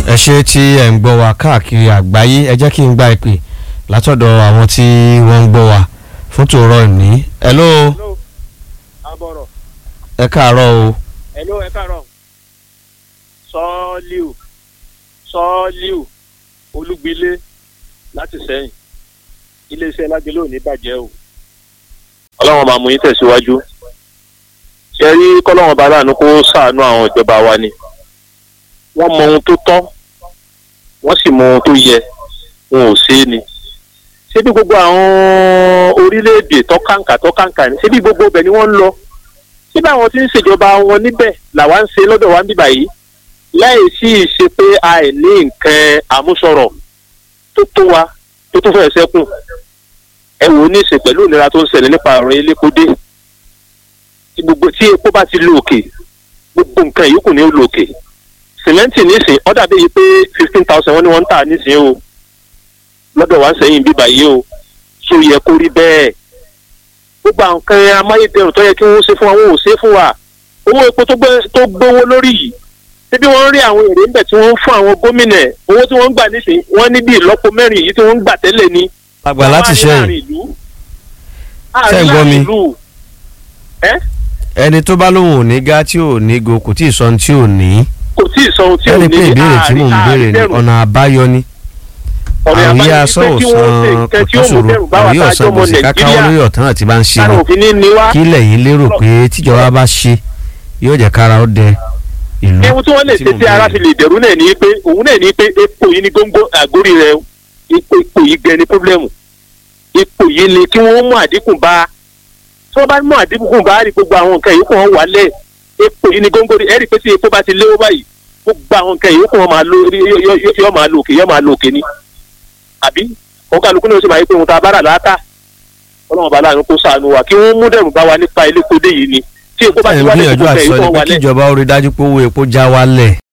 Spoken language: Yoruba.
ẹ ṣe tí ẹ ń gbọ́ wa káàkiri àgbáyé ẹ jẹ́ kí n gba ìpè látọ̀dọ̀ àwọn tí wọ́n ń gbọ́ wa fún tòrọ ní. hello hello abọ̀rọ̀ ẹ káàárọ̀ o hello ẹ káàárọ̀ sọ́ọ́líù sọ́ọ́líù olúgbilé láti sẹ́yìn iléeṣẹ́ lágbélé ò ní bàjẹ́ o. ọlọ́wọ́n máa mú yín tẹ̀síwájú ṣe rí kọ́lọ́wọ́n bá láàánú kó ṣàánú àwọn ìjọba wa ni wọ́n mọ ohun tó tọ́ wọ́n sì mọ ohun tó yẹ wọn ò ṣe é ni ṣé bí gbogbo àwọn orílẹ̀-èdè tọ́kàǹkà tọ́kàǹkà ni ṣé bí gbogbo ibẹ̀ ni wọ́n ń lọ ṣé bí àwọn tí ń ṣèjọba wọn níbẹ̀ làwa ń ṣe lọ́dọ̀ wa ń bíbà yìí láì sí ìṣe pé àìní nǹkan àmúṣọrọ̀ tó tó wa tó tó fẹ́ sẹ́kùn ẹ wò ó ní ìṣe pẹ̀lú ìnira tó ń ṣẹlẹ̀ nípa ọ̀rọ̀ elékodé tí gbogbo tí epo bá ti lo òkè gbogbo nǹkan ìyókù ni ó lo òkè sìmẹ́ǹtì nísìn ó dàbí yìí pé fifteen thousand wọ́n ní wọ́n ń tà nísìn o lọ́dọ̀ wa ń sẹ́yìn bíbà yìí o tó yẹ kó rí bẹ́ẹ̀ gbogbo àwọn nǹkan amáyédẹrùn tó yẹ kí wọ́n ṣe fún wa wọn ò ṣe fún wa owó epo tó gbówó lórí yìí síbí wọ́n rí àwọn èrè ńbẹ̀ tí wọ́n ń fún àwọn gómìnà owó tí wọ́n ń gbà nísìn wọ́n ní bí ìlọ́po mẹ́rin yìí tí wọ́n ń gbà tẹ́lẹ̀ ni. àgbà láti ṣẹ́yìn ṣẹ́ ń gbọ́ mi ẹni tó bá lóun ò ní gá tí ò ní go kò tí ì sọ ohun tí ò ní kò tí ì sọ ohun tí ò ní ẹni pé ìbéèrè tí mò ń béèrè ni ọ̀nà àbáyọ ni àwọn yíyá sọ òsàn kòtòsòrò àwọn yóò san gbèsè kákáwọ́ lórí ọ̀tán àti bá ń ṣe ni kí lẹ́yìn lérò pé tíjọba bá ṣe yóò jẹ́ kára ó dẹ ìlú ewu tí wọ́n lè ṣe tí ara fi lè dẹ̀rú náà ní pé òun náà ní pé epo yìí ní góńgó àgórí rẹ ipò ipò yìí gẹ ní pọ́blẹ́mù ipò yìí ni kí wọ́n mú àdínkù bá tí wọ́n bá mú àdínkù bá rí gbogbo àwọn nǹkan yìí kó wọ́n wálẹ̀ epo yìí ní góńgó ẹ rí pé tí epo bá ti léwó báyìí gbogbo àwọn nǹkan yìí kó wọ́n máa lo yọ máa lo òkè yọ máa lo òkè ni àbí wọn kálukú náà sì máa yí pé òun ta bára láàtà ọlọ́run bá láàánú kó ṣàánú wa kí wọ́n mú dẹ̀rù bá wa nípa elékodé yìí ni tí epo bá ti wálé gbogbo nǹkan yìí kó wọ́n wálẹ̀. kíjọba ó rí dájú pé owó epo já wálẹ̀